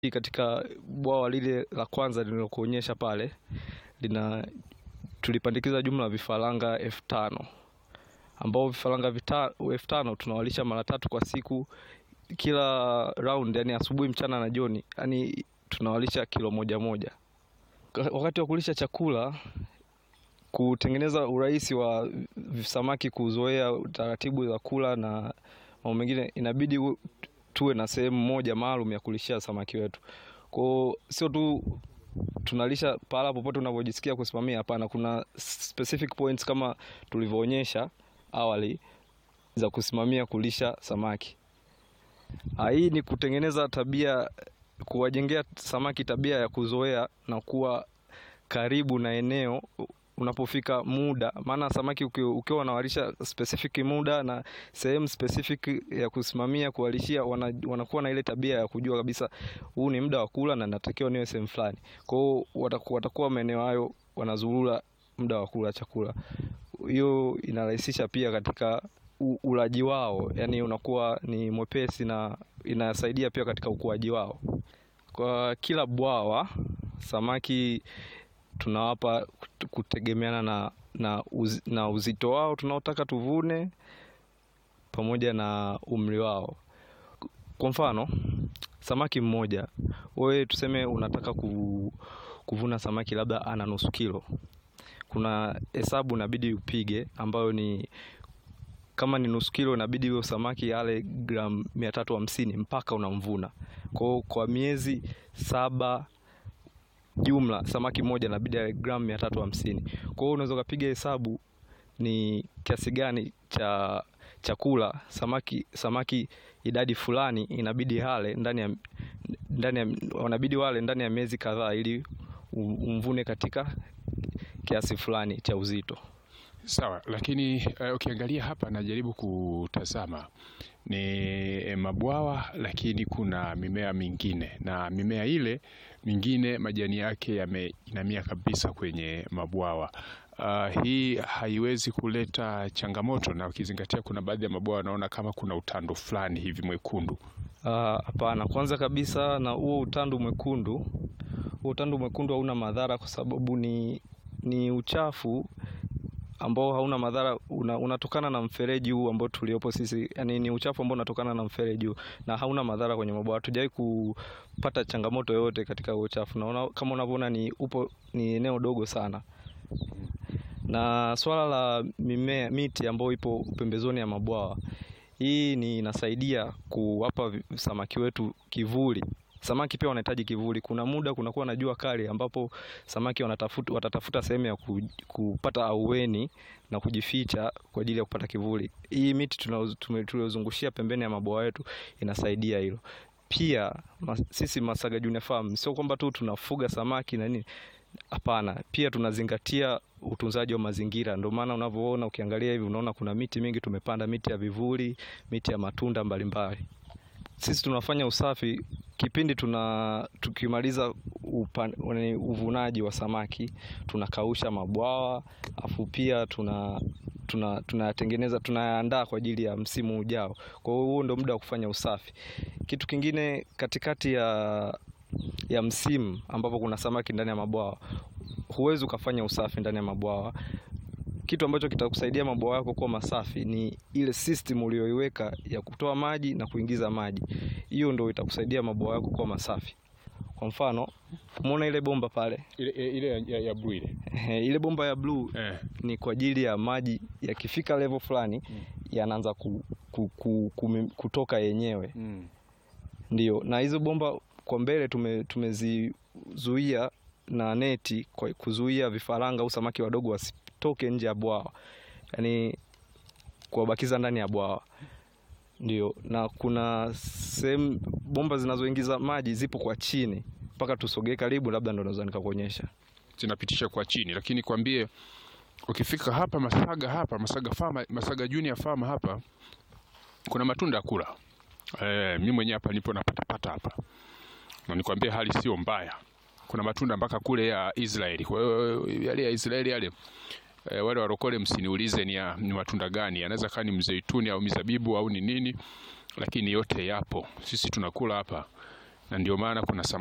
Katika bwawa lile la kwanza nililokuonyesha pale lina tulipandikiza jumla ya vifaranga elfu tano ambao vifaranga vita- elfu tano tunawalisha mara tatu kwa siku kila round, yani asubuhi, mchana na jioni, yani tunawalisha kilo moja moja. Ka- Wakati wa kulisha chakula, kutengeneza urahisi wa samaki kuzoea taratibu za kula na mambo mengine, inabidi u- tuwe na sehemu moja maalum ya kulishia samaki wetu. Kwa hiyo sio tu tunalisha pahala popote unavyojisikia kusimamia, hapana. Kuna specific points kama tulivyoonyesha awali za kusimamia kulisha samaki. Ah, Hii ni kutengeneza tabia, kuwajengea samaki tabia ya kuzoea na kuwa karibu na eneo unapofika muda, maana samaki uki- ukiwa unawalisha specific muda na sehemu specific ya kusimamia kuwalishia, wana, wanakuwa na ile tabia ya kujua kabisa huu ni muda wa kula na natakiwa niwe sehemu fulani. Kwa hiyo wataku- watakuwa maeneo hayo wanazurura muda wa kula chakula. Hiyo inarahisisha pia katika u- ulaji wao, yani unakuwa ni mwepesi na inasaidia pia katika ukuaji wao. Kwa kila bwawa samaki tunawapa kut- kutegemeana na, na, uz, na uzito wao tunaotaka tuvune pamoja na umri wao. Kwa mfano samaki mmoja, wewe tuseme unataka ku, kuvuna samaki labda ana nusu kilo, kuna hesabu inabidi upige ambayo ni kama ni nusu kilo inabidi huyo samaki ale gramu mia tatu hamsini mpaka unamvuna. Kwa hiyo kwa miezi saba jumla samaki mmoja inabidi ale gramu mia tatu hamsini. Kwa hiyo unaweza ukapiga hesabu ni kiasi gani cha chakula samaki samaki idadi fulani inabidi ale ndani ya ndani ya wanabidi wale ndani ya miezi kadhaa ili u- umvune katika kiasi fulani cha uzito. Sawa, lakini eh, ukiangalia hapa najaribu kutazama ni eh, mabwawa, lakini kuna mimea mingine na mimea ile mingine majani yake yameinamia kabisa kwenye mabwawa. Ah, hii haiwezi kuleta changamoto, na ukizingatia kuna baadhi ya mabwawa naona kama kuna utando fulani hivi mwekundu. Ah, Hapana, kwanza kabisa na huo utandu mwekundu, huo utandu mwekundu hauna madhara kwa sababu ni, ni uchafu ambao hauna madhara una, unatokana na mfereji huu ambao tuliopo sisi, yani ni uchafu ambao unatokana na mfereji huu na hauna madhara kwenye mabwawa. Hatujawahi kupata changamoto yoyote katika huo uchafu, na kama unavyoona ni upo ni eneo dogo sana na swala la mimea miti ambayo ipo pembezoni ya mabwawa, hii ni inasaidia kuwapa vi- samaki wetu kivuli. Samaki pia wanahitaji kivuli. Kuna muda kunakuwa na jua kali ambapo samaki wanatafuta, watatafuta sehemu ya ku, kupata aueni na kujificha kwa ajili ya kupata kivuli. Hii miti tunao- tume- tuliozungushia pembeni ya mabwawa yetu inasaidia hilo. Pia mas, sisi Masaga Junior Farm sio kwamba tu tunafuga samaki na nini, Hapana, pia tunazingatia utunzaji wa mazingira. Ndio maana unavyoona, ukiangalia hivi unaona kuna miti mingi tumepanda, miti ya vivuli, miti ya matunda mbalimbali. Sisi tunafanya usafi kipindi tuna tukimaliza upan, wani- uvunaji wa samaki, tunakausha mabwawa, afu pia tuna tuna tunayatengeneza tunayaandaa kwa ajili ya msimu ujao. Kwa hiyo huo ndio muda wa kufanya usafi. Kitu kingine katikati ya ya msimu ambapo kuna samaki ndani ya mabwawa, huwezi ukafanya usafi ndani ya mabwawa. Kitu ambacho kitakusaidia mabwawa yako kuwa masafi ni ile system uliyoiweka ya kutoa maji na kuingiza maji. Hiyo ndio itakusaidia mabwawa yako kuwa masafi. Kwa mfano, umeona ile bomba pale, Ile, ile ya, ya blue ile Ehe, ile bomba ya bluu eh. ni kwa ajili ya maji yakifika level fulani yanaanza ku, ku, ku, ku, kutoka yenyewe mm. ndio, na hizo bomba kwa mbele tume, tumezizuia na neti kwa kuzuia vifaranga au samaki wadogo wasitoke nje ya bwawa, yaani kuwabakiza ndani ya bwawa. Ndio, na kuna sehemu bomba zinazoingiza maji zipo kwa chini, mpaka tusogee karibu, labda ndo naweza nikakuonyesha. zinapitisha kwa chini, lakini kwambie ukifika hapa Masaga hapa Masaga Farm, Masaga Junior Farm hapa kuna matunda ya kula. Eh, mimi mwenyewe hapa nipo napatapata hapa, na nikwambie hali sio mbaya. Kuna matunda mpaka kule ya Israeli. Kwa hiyo yale ya Israeli yale eh, wale warokole msiniulize ni, ya, ni matunda gani, yanaweza kaa ni mzeituni au mizabibu au ni nini, lakini yote yapo. Sisi tunakula hapa na ndio maana kuna